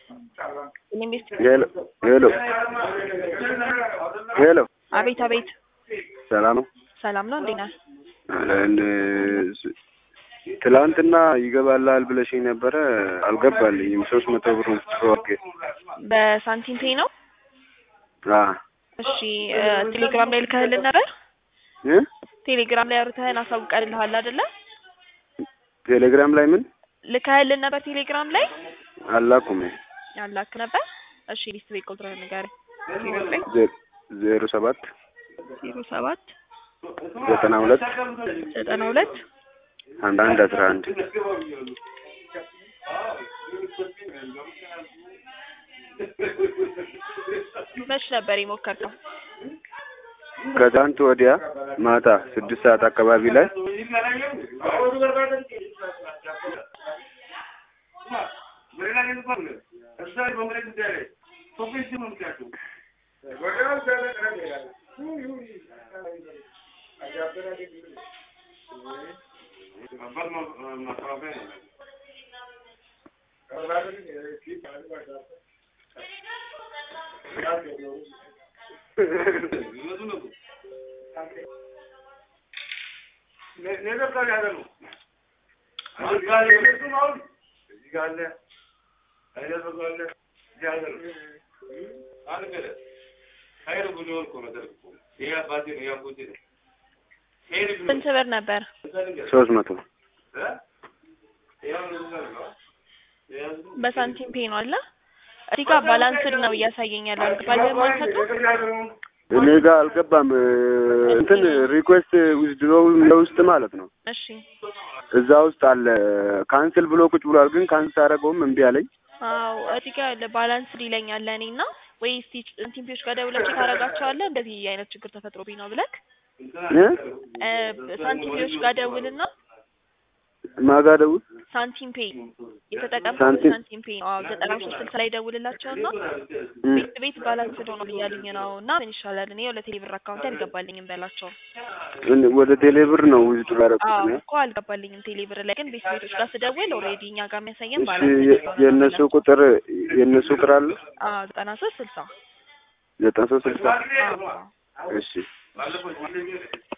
ኢንቨስት ሄሎ ሄሎ ሄሎ አቤት አቤት ሰላም ነው። ሰላም ነው እንዴት ነህ? እንደ- ትላንትና ይገባላል ብለሽኝ ነበረ፣ አልገባልኝም። ሶስት መቶ ብር ወርጌ በሳንቲም ፔይ ነው። እሺ እ ቴሌግራም ላይ ልከህልን ነበር? ቴሌግራም ላይ አውርተህን አሳውቀንልሃል አይደለ? ቴሌግራም ላይ ምን ልከህልን ነበር ቴሌግራም ላይ አላኩም። ያላክ ነበር። እሺ ሊስት ቤት ቁጥርህን ንገረኝ። ዜሮ ሰባት ዜሮ ሰባት ዘጠና ሁለት ዘጠና ሁለት አንድ አንድ አስራ አንድ መች ነበር የሞከርከው? ከትናንት ወዲያ ማታ ስድስት ሰዓት አካባቢ ላይ ስንት ብር ነበር? ሶስት መቶ በሳንቲም ፔይ ነው አለ። እዚህ ጋር ባላንስድ ነው እያሳየኝ ያለው። አልገባልህም አንተ ጋር? እኔ ጋር አልገባም። እንትን ሪኩዌስት ዊዝድሮው ለውስጥ ማለት ነው እሺ እዛ ውስጥ አለ። ካንስል ብሎ ቁጭ ብሏል፣ ግን ካንስል አደረገውም እምቢ አለኝ። አዎ እዚህ ጋር ያለ ባላንስድ ይለኛል ለእኔ እና ወይ እስቲ ሳንቲም ፔዮች ጋር ደውለህ ቼክ ታደርጋቸዋለህ እንደዚህ አይነት ችግር ተፈጥሮብኝ ነው ብለህ እ እ ሳንቲም ፔዮች ጋር ደውልና ማጋ ደውል ሳንቲም ፔይ የተጠቀምኩት ሳንቲም- ሳንቲም ፔይ ነው። አዎ ዘጠና ሶስት ስልሳ ላይ ደውልላቸውና እ ቤት ቤት ባላንስ ሆኗል እያሉኝ ነው እና ምን ይሻላል እኔ ወደ ቴሌብር አካውንት አልገባልኝም በላቸው። እን- ወደ ቴሌብር ነው ዊዝድሮ ያደረኩት አዎ እኔ። እኮ አልገባልኝም ቴሌብር ላይ ግን ቤት ቤቶች ጋር ስደውል ኦልሬዲ እኛ ጋር የሚያሳየን እሺ ባላንስ የ- የእነሱ ቁጥር የእነሱ ቁጥር አለ አዎ ዘጠና ሶስት ስልሳ ዘጠና ሶስት ስልሳ አዎ እሺ